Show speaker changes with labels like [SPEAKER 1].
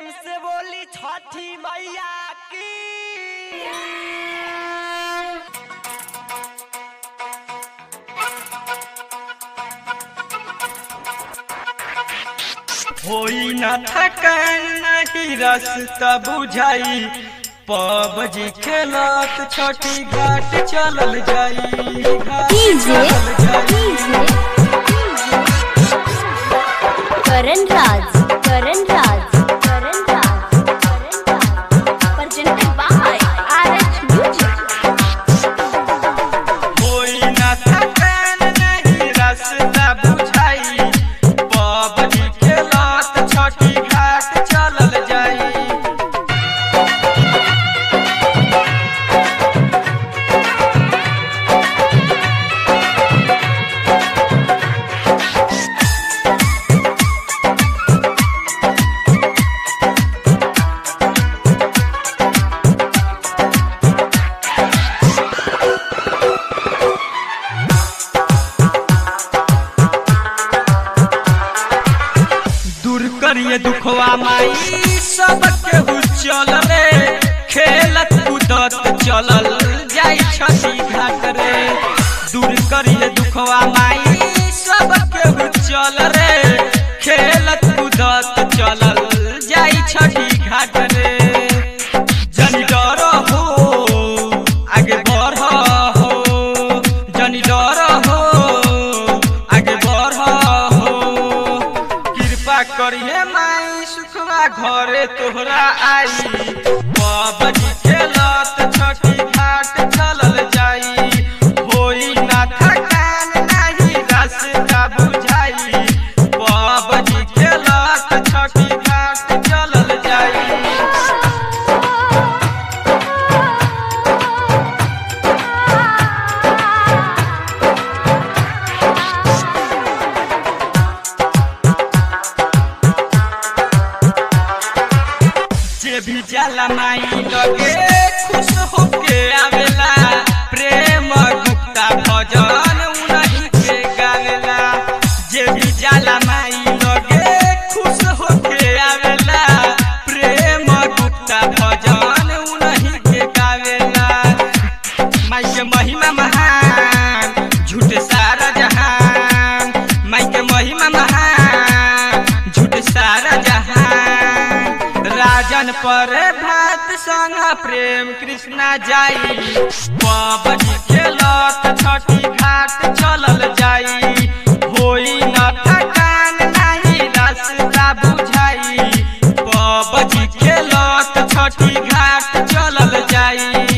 [SPEAKER 1] से बोली छठी मैया की
[SPEAKER 2] होई न थकान नहीं रास्ता बुझाई पबजी खेलत छठी घाट चलल जाई घाट
[SPEAKER 3] डीजे
[SPEAKER 2] चलल जाई।
[SPEAKER 3] DJ Karan Raj Karan Raj Karan Raj Karan Raj presented by RH Music
[SPEAKER 2] होई न थकान नहीं रास्ता बुझाई पबजी खेलत छठी घाट चलल जाई दूर करिए दुखवा माई सब केहू चल रे खेलत कूदत चलल जाई छठी घाट रे दूर करिए दुखवा माई सब केहू चल रे खेलत कूदत चलल जाई छठी घाट रे जनी डर हो आगे बढ़ हो जनी डर हो आगे बढ़ हो कृपा करिए माई सुखवा घरे तोहरा आई बाबजी खेलत छठी घाट चलल जाई होई ना थकान नाही रास्ता बुझाई बाबजी खेलत छठी घाट चलल जाई जे भी जाला माई लगे खुश होके आवेला प्रेम गुप्ता भजन उनही के गावेला जे भी जाला माई लगे खुश होके आवेला प्रेम गुप्ता भजन उनही के गावेला माई के महिमा महान झूठ सारा जहान माई के महिमा महान झूठ सारा जहान राजन पर भात संग प्रेम कृष्णा जाई बाबजी खेलत छठी घाट चलल जाई होई न थकान नाही रास्ता बुझाई बाबजी खेलत छठी घाट चलल जाई